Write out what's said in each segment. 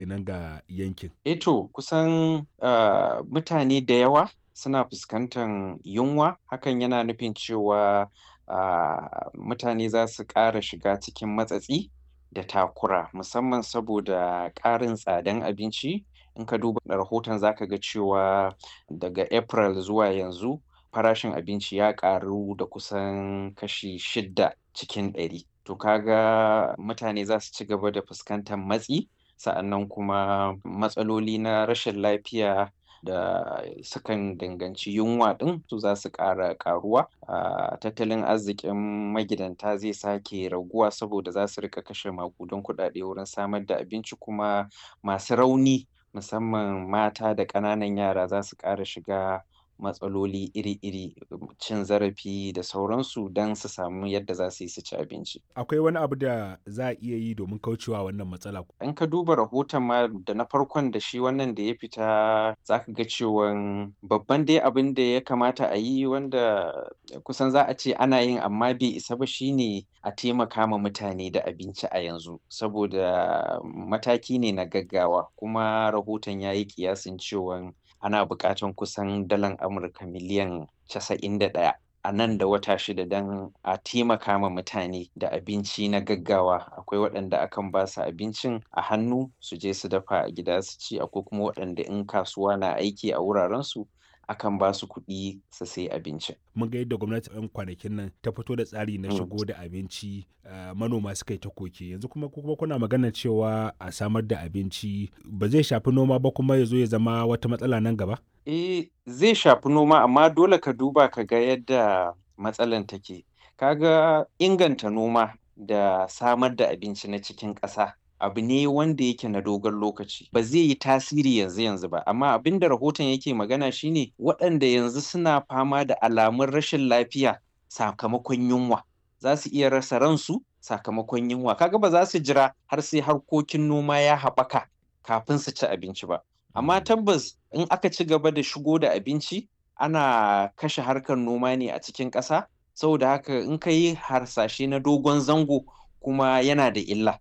kenan ga yankin eto kusan uh, mutane da yawa suna fuskantar yunwa hakan yana nufin cewa uh, mutane za su ƙara shiga cikin matsatsi da takura musamman saboda ƙarin tsadan abinci in ka duba rahoton zaka ga cewa daga april zuwa yanzu farashin abinci ya ƙaru da kusan kashi shidda cikin ɗari to kaga mutane za su ci gaba da fuskantar matsi sa'annan kuma matsaloli na rashin lafiya da sukan danganci yunwa ɗin su za su ƙara ƙaruwa a tattalin arzikin magidanta zai sake raguwa saboda za su rika kashe maƙudan kuɗaɗe wurin samar da abinci kuma masu rauni musamman mata da ƙananan yara za su ƙara shiga matsaloli iri-iri cin zarafi da sauransu don su samu yadda za su yi su ci abinci. akwai wani abu da za a iya yi domin kaucewa wannan matsala In ka duba rahoton ma da na farkon da shi wannan da ya fita za ka ga cewan babban dai abin da ya kamata a yi wanda kusan za a ce ana yin amma bai isa ba shine a taimaka ma mutane da abinci a yanzu saboda mataki ne na gaggawa kuma rahoton ya yi kiyasin cewan ana buƙatan kusan dalan Amurka miliyan casa'in da ɗaya a nan da wata shida don a taimaka ma mutane da abinci na gaggawa akwai waɗanda akan ba su abincin a hannu su je su dafa a gida su ci akwai kuma waɗanda in kasuwa na aiki a wurarensu akan ba su kuɗi su sai abincin. mun ga yadda gwamnati yan kwanakin nan ta fito da tsari na Mm. shigo da abinci uh, manoma suka yi ta koke yanzu kuma kuma kuna magana cewa a samar da abinci ba zai shafi noma ba kuma ya zo ya zama wata matsala nan gaba Eh zai shafi noma amma dole ka duba ka ga yadda matsalan take. Kaga inganta noma da samar da abinci na cikin ƙasa abu ne wanda yake na dogon lokaci ba zai yi tasiri yanzu yanzu ba amma abin da rahoton yake magana shine waɗanda yanzu suna fama da alamun rashin lafiya sakamakon yunwa za su iya rasa ransu sakamakon yunwa kaga ba za su jira har sai harkokin noma ya haɓaka kafin su ci abinci ba amma tabbas in aka ci gaba da shigo da abinci ana kashe harkar noma ne a cikin ƙasa saboda haka in ka yi harsashe na dogon zango kuma yana da illa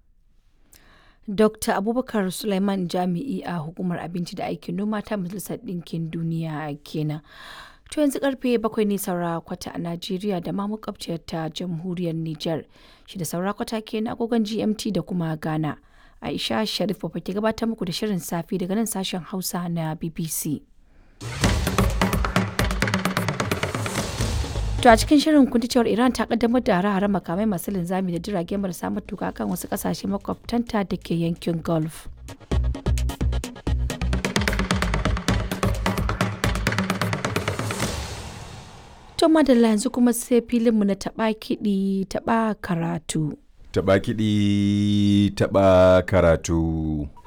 Dr. Abubakar Suleiman Jami'i a Hukumar Abinci da Aikin Noma ta Majalisar Ɗinkin Duniya kenan. To yanzu karfe bakwai ne saura kwata a Najeriya da ma makwabciyar ta Jamhuriyar Nijar. Shi da saura kwata kenan agogon GMT da kuma Ghana. Aisha Sharif ba ke gabatar muku da shirin safi daga nan sashen Hausa na BBC. To a cikin shirin kun ji cewar Iran ta kaddamar da hare-hare makamai masu linzami da jirage marasa matuka kan wasu kasashe makwabtanta da ke yankin Gulf. To madalla yanzu kuma sai filinmu na taɓa kiɗi taɓa karatu. Taɓa kiɗi taɓa karatu.